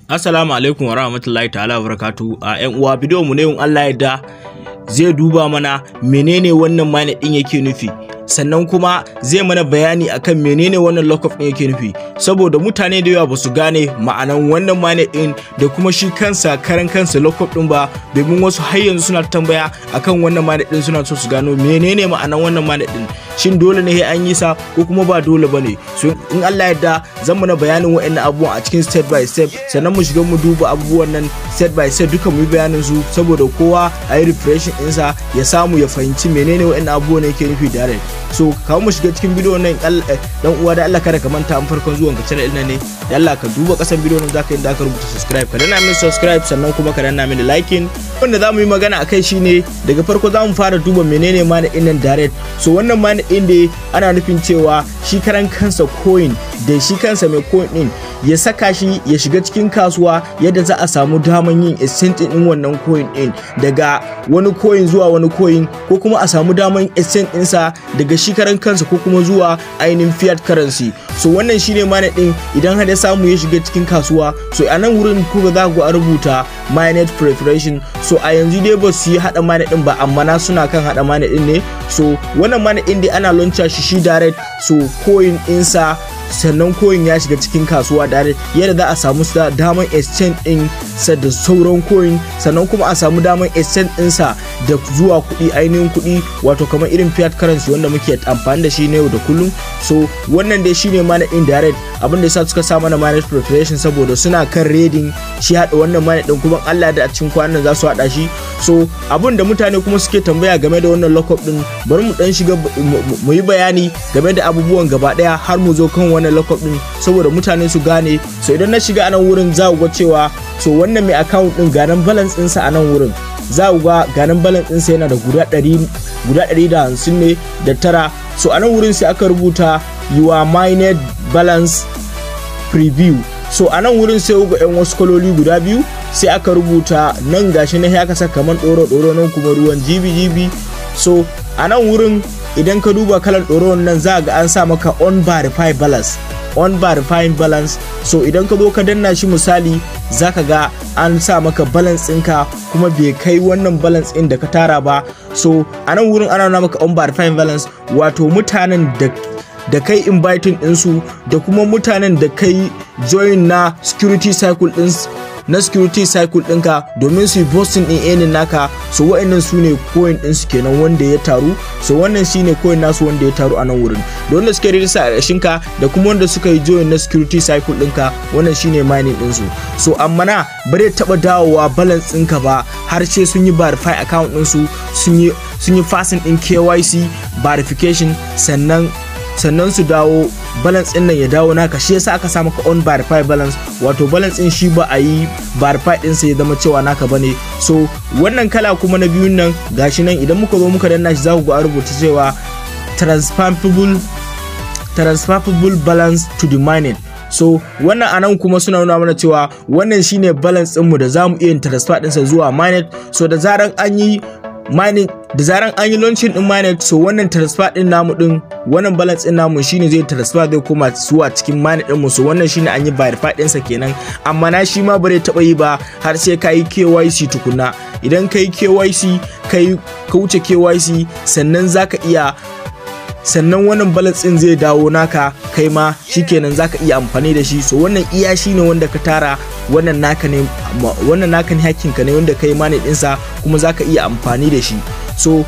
Assalamu alaikum wa rahmatullahi ta'ala wa barakatu a yan uwa bidiyon mu ne in Allah yadda zai duba mana menene wannan mine din yake nufi sannan kuma zai mana bayani akan menene wannan lockup din yake nufi saboda mutane da yawa ba su gane ma'anan wannan mine din da kuma shi kansa karan kansa lockup din ba domin wasu har yanzu suna tambaya akan wannan mine din suna so su gano menene ma'anan wannan mine din shin dole ne an yi sa ko kuma ba dole ba ne so in Allah yadda zan mana bayanin wa'annan abubuwan a cikin step by step sannan mu shiga mu duba abubuwan nan step by step duka mu yi bayanin su saboda kowa a yi refreshing ɗinsa ya samu ya fahimci menene wa'annan abubuwan yake nufi direct so kawo mu shiga cikin bidiyo nan dan uwa da Allah kada ka manta an farkon zuwan ka channel ɗin ne da Allah ka duba kasan bidiyo nan zaka yi da ka rubuta subscribe ka danna mini subscribe sannan kuma ka danna mini liking wanda za mu yi magana akai shine daga farko za mu fara duba menene ma ɗin nan direct so wannan ma ɗin da ana nufin cewa shi karan kansa coin da shi kansa mai coin ɗin ya saka shi ya shiga cikin kasuwa yadda za a samu daman yin exchange ɗin wannan coin ɗin daga wani coin zuwa wani coin ko kuma a samu daman exchange ɗinsa daga shi karan kansa ko kuma zuwa ainihin fiat currency so wannan shine mana ɗin idan har ya samu ya shiga cikin kasuwa so a nan wurin kuka za ku a rubuta mainnet preparation so a yanzu dai ba su yi haɗa mainnet ɗin ba amma na suna kan haɗa mainnet ɗin ne so wannan mainnet ɗin dai ana launcha shi shi direct so coin ɗinsa sannan coin ya shiga cikin kasuwa direct yadda za a samu damar exchange din sa da sauran coin sannan kuma a samu damar exchange ɗinsa da zuwa kuɗi ainihin kuɗi wato kamar irin fiat currency wanda muke amfani da shi na yau da kullum so wannan dai shine mana indirect abinda yasa suka sa mana managed preparation saboda suna kan reading shi haɗa wannan mana din kuma Allah da a cikin kwanan za su haɗa shi so abin da mutane kuma suke tambaya game da wannan lockup din bari mu dan shiga mu yi bayani game da abubuwan gaba ɗaya har mu zo kan wannan lockup din saboda mutane su gane so idan na shiga a nan wurin za ku ga cewa so wannan mai account din ganan balance ɗinsa a nan wurin za ku ga ganan balance ɗinsa yana da guda ɗari guda ɗari da hamsin ne da tara so a nan wurin sai aka rubuta your mined balance preview so a nan wurin sai ga yan wasu kaloli guda biyu sai aka rubuta nan gashi na ya kasa kamar ɗoro ɗoro nan kuma ruwan jibi jibi so a nan wurin idan ka duba kalan ɗoron nan za ga an sa maka on verify balance on verifying balance so idan ka zo ka danna shi misali zaka ga an sa maka balance ɗinka kuma bai kai wannan balance ɗin da ka tara ba so a nan wurin ana nuna maka on verifying balance wato mutanen da da kai inviting ɗinsu da kuma mutanen da kai join na security cycle ɗin na security cycle ɗinka domin su yi posting ɗin enin naka so wa'annan su ne coin ɗinsu kenan wanda ya taru so wannan shi ne coin nasu wanda ya taru a nan wurin da wanda suka rijista a ka da kuma wanda suka yi join na security cycle ɗinka wannan shi ne mining ɗinsu so amma na ba zai taɓa dawowa balance ɗinka ba har sai sun yi verify account ɗinsu sun yi sun yi fasin ɗin KYC verification sannan sannan su dawo balance din nan ya dawo naka shi yasa aka sa maka on verify balance wato balance din shi ba a yi verify din sa ya zama cewa naka bane so wannan kala kuma na biyun nan gashi nan idan muka zo muka danna shi za ku ga a rubuta cewa transferable transferable balance to the mined so wannan anan kuma suna nuna mana cewa wannan shine balance ɗinmu da za mu iya transfer ɗinsa zuwa mined so da zaran an yi mining da zaran an yi launching din minet so wannan transfer din namu din wannan balance din namu shine zai transfer zai koma zuwa cikin minet din mu so wannan shine an yi verify din sa kenan amma na shi ma bare taba yi ba har sai ka yi KYC tukuna idan ka yi KYC kai ka wuce KYC sannan zaka iya sannan wannan balance din zai dawo naka kai ma shikenan zaka iya amfani da shi so wannan iya shine wanda ka tara wannan naka ne wannan naka ne hakkin ka ne wanda kai mane dinsa kuma zaka iya amfani da shi so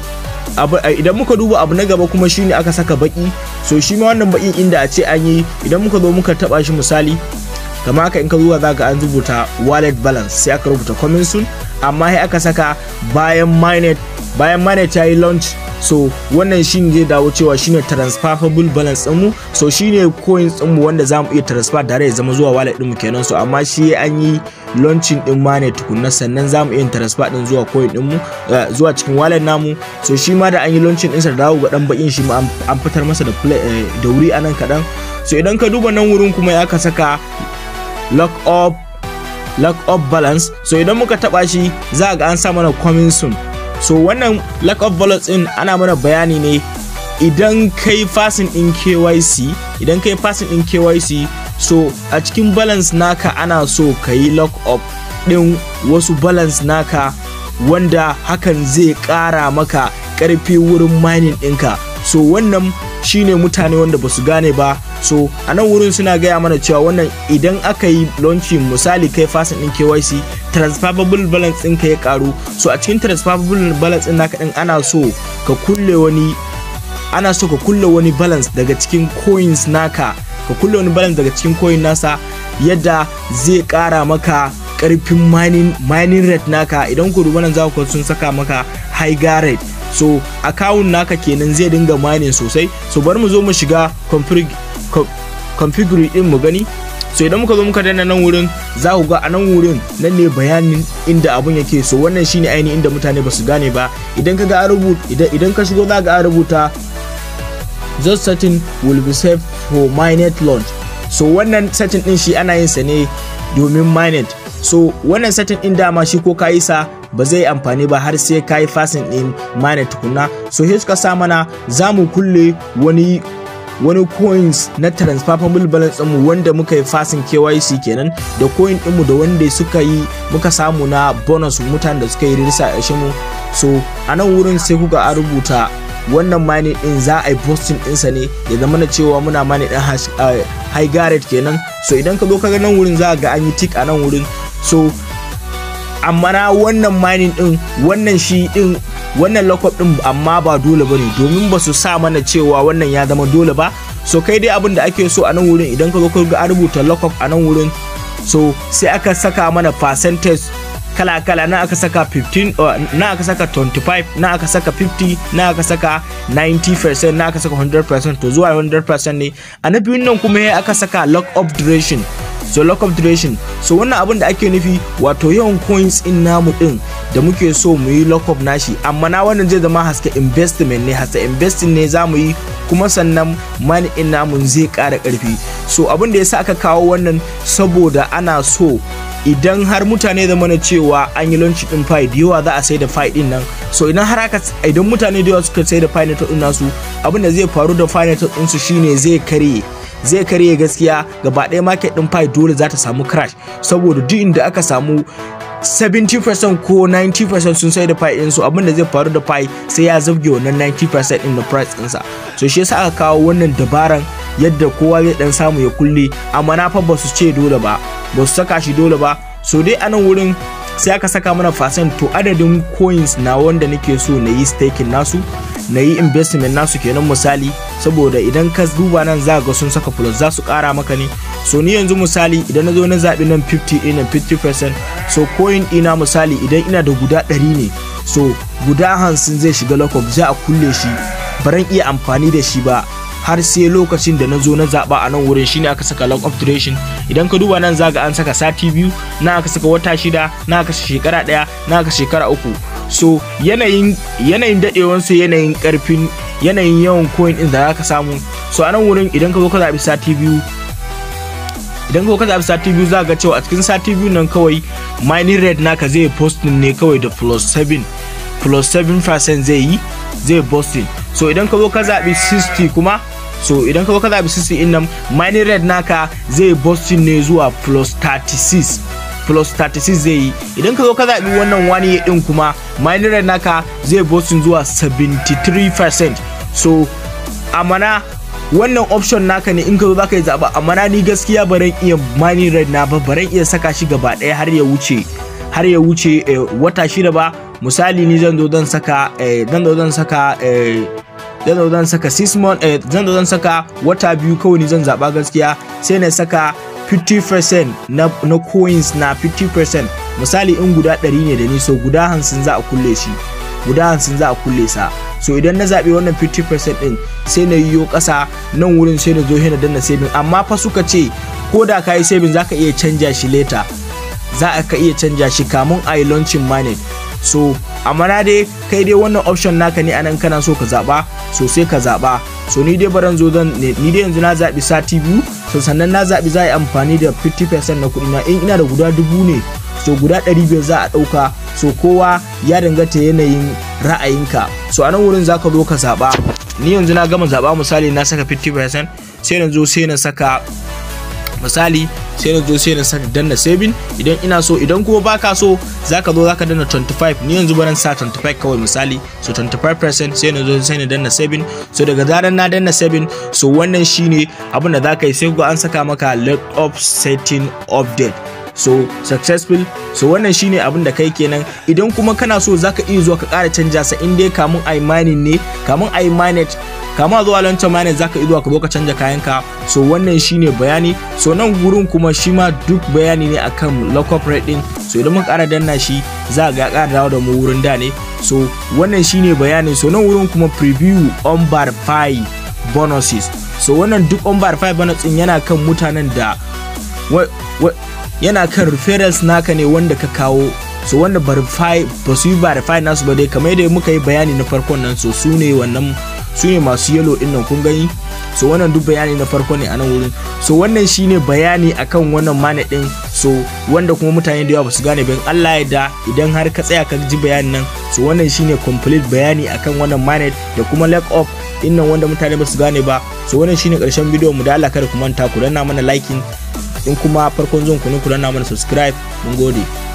idan muka duba abu na gaba kuma shine aka saka baki so shi ma wannan bakin inda a ce an yi idan muka zo muka taba shi misali kama haka in ka zuwa zaka an rubuta wallet balance sai aka rubuta coming soon amma sai aka saka bayan mainnet bayan mainnet ya yi launch so wannan shine zai dawo cewa shine transferable balance ɗinmu so shine coins ɗinmu wanda za mu iya transfer tare ya zama zuwa wallet ɗinmu kenan so amma shi an yi launching ɗin ma ne tukunna sannan za mu iya transfer ɗin zuwa coin ɗinmu zuwa cikin wallet namu so shi ma da an yi launching ɗinsa da dawo ga ɗan bakin shi ma an fitar masa da da wuri a nan kaɗan so idan ka duba nan wurin kuma ya ka saka lock up lock up balance so idan muka taba shi za ga an sa mana coming soon so wannan lack of balance din ana mana bayani ne idan kai fasin din KYC idan kai fasin din KYC so a cikin balance naka ana so ka yi lock up din wasu balance naka wanda hakan zai ƙara maka ƙarfi wurin mining ɗinka so wannan shine mutane wanda ba su gane ba so a nan wurin suna gaya mana cewa wannan idan aka yi launching misali kai fasin ɗin KYC transferable balance ɗinka ya ƙaru so a cikin transferable balance ɗin naka ɗin ana so ka kulle wani ana so ka kulle wani balance daga cikin coins naka ka kulle wani balance daga cikin coin nasa yadda zai ƙara maka karfin mining mining rate naka idan ku duba nan za ku sun saka maka high rate so account naka kenan zai dinga mining sosai so bari mu zo mu shiga configure din mu gani so idan muka zo muka danna nan wurin za ku ga a nan wurin nan ne bayanin inda abun yake so wannan shine ainihin inda mutane ba su gane ba idan ka ga rubuta idan ka shigo za ga rubuta just setting will be safe for mainnet launch so wannan setting din shi ana yin sa ne domin mainnet so wannan setting din dama shi ko ka yi sa ba zai amfani ba har sai ka yi fasin din mainnet tukunna so sai suka sa mana za mu kulle wani wani coins na transferable balance mu wanda muka yi fasin KYC kenan da coin ɗinmu da wanda suka yi muka samu na bonus mutanen da suka yi risa a mu so a nan wurin sai kuka a rubuta wannan mining din za a yi posting ɗinsa ne ya zama na cewa muna mining din high garret kenan so idan ka zo ka ga nan wurin za ga an yi tick a nan wurin so amma na wannan mining din wannan shi din wannan lockup din amma ba dole bane domin ba su sa mana cewa wannan ya zama dole ba so kai dai abin da ake so a nan wurin idan ka zo ka ga an rubuta lockup a nan wurin so sai aka saka mana percentage kala-kala na aka saka 15 uh, na aka saka 25 na aka saka 50 na aka saka 90% na aka saka 100% to zuwa 100% ne a na biyun nan kuma ya aka saka lock up duration so lock up duration so wannan abin da ake nufi wato yawan coins in namu din da muke so mu yi lock up nashi amma na wannan zai zama haske investment ne haske investing ne za mu yi kuma sannan money in namu zai ƙara ƙarfi so abin da yasa aka kawo wannan saboda ana so idan har mutane zama na cewa an yi launch din fai da yawa za a sai da fai din nan so idan har aka idan mutane da yawa suka sai da fai na din nasu abin da zai faru da fai na din su shine zai karye zai karye gaskiya gaba ɗaya market din fai dole za ta samu crash saboda duk inda aka samu 70% ko 90% sun sai da fai ɗinsu abin da zai faru da fai sai ya zabge wannan 90% ɗin da price ɗinsa so shi yasa aka kawo wannan dabaran yadda kowa zai dan samu ya kulle amma na fa ba su ce dole ba ba su saka shi dole ba so dai a nan wurin sai aka saka mana percent to adadin coins na wanda nake so na yi staking nasu na yi investment nasu kenan misali saboda idan ka duba nan za ga sun saka plus za su kara maka ne so ni yanzu misali idan na zo na zaɓi nan 50 ina 50% so coin ina misali idan ina da guda 100 ne so guda hamsin zai shiga lockup za a kulle shi baran iya amfani da shi ba har sai lokacin da na zo na zaɓa a nan wurin shine aka saka lock of duration idan ka duba nan zaga an saka sati biyu na aka saka wata shida na aka shekara ɗaya na aka shekara uku so yanayin yanayin daɗewansu yanayin ƙarfin yanayin yawan coin ɗin da za ka samu so a nan wurin idan ka zo ka zaɓi sati biyu idan ka zaɓi sati biyu za ga cewa a cikin sati biyu nan kawai mining rate naka zai posting ne kawai da plus 7 plus 7% zai yi zai posting so idan ka zo ka zaɓi 60 kuma so idan ka zo ka zaɓi 60 in nan mining rate naka zai posting ne zuwa plus 36 plus 36 zai yi idan ka zo ka zaɓi wannan wani ɗin kuma mining rate naka zai posting zuwa 73% so amana wannan option naka ne in ka zo zaka yi zaɓa amma na ni gaskiya baran iya mining rate na ba baran iya saka shi gaba ɗaya har ya wuce har ya wuce wata shida ba misali ni zan zo zan saka zan zo zan saka zan zo zan saka 6 month zan zo zan saka wata biyu kawai ni zan zaba gaskiya sai na saka 50% na, na coins na 50% misali in guda 100 ne da ni so guda 50 za a kulle shi guda 50 za a kulle sa so idan na zaɓi wannan 50% din sai na yiwo ƙasa nan wurin sai na zo na danna saving amma fa suka ce ko da ka yi saving za ka iya canja shi later za ka iya canja shi kamun a yi launching mining so amma na dai kai dai wannan option naka ne anan kana so ka zaba so sai ka zaba so ni dai baran zo zan ni dai yanzu na zabi sati biyu so sannan na zabi za a yi amfani da 50% na kuɗi na in ina da guda dubu ne so guda 500 za a ɗauka so kowa ya danganta yanayin ra'ayinka so a nan wurin za ka zo ka zaba ni yanzu na gama zaba misali na saka 50% sai na zo sai na saka misali sai na zo sai na saka danna saving idan ina so idan kuma baka so zaka zo zaka danna 25 ni yanzu baran sa 25 kawai misali so 25% sai na zo sai na danna saving so daga zaran na danna saving so wannan shine abin da zaka yi sai ga an saka maka let up setting update so successful so wannan shine abin da kai kenan idan kuma kana so zaka iya zuwa ka ƙara canja sa in dai kamun ai mining ne kamun ai minet kama zuwa lantar mining zaka iya zuwa ka zo ka canja kayanka so wannan shine bayani so nan gurin kuma shi ma duk bayani ne akan lockup rate din so idan mun ƙara danna shi za ga ƙara dawo da mu wurin da ne so wannan shine bayani so nan wurin kuma preview on bar 5 bonuses so wannan duk on bar 5 bonus din yana kan mutanen da yana kan referrals naka ne wanda ka kawo so wanda verify ba su yi verify nasu ba dai kamar yadda muka yi bayani na farkon nan so su ne wannan su ne masu yellow din nan kun gani so wannan duk bayani na farko ne a nan wurin so wannan shine bayani akan wannan mana din so wanda kuma mutane da yawa basu gane ba Allah ya da idan har ka tsaya ka ji bayanin nan so wannan shine complete bayani akan wannan mana da kuma leg up din nan wanda mutane basu gane ba so wannan shine karshen bidiyon mu da Allah kada ku manta ku danna mana liking in kuma farkon zuwan ku ne ku danna mana subscribe mun gode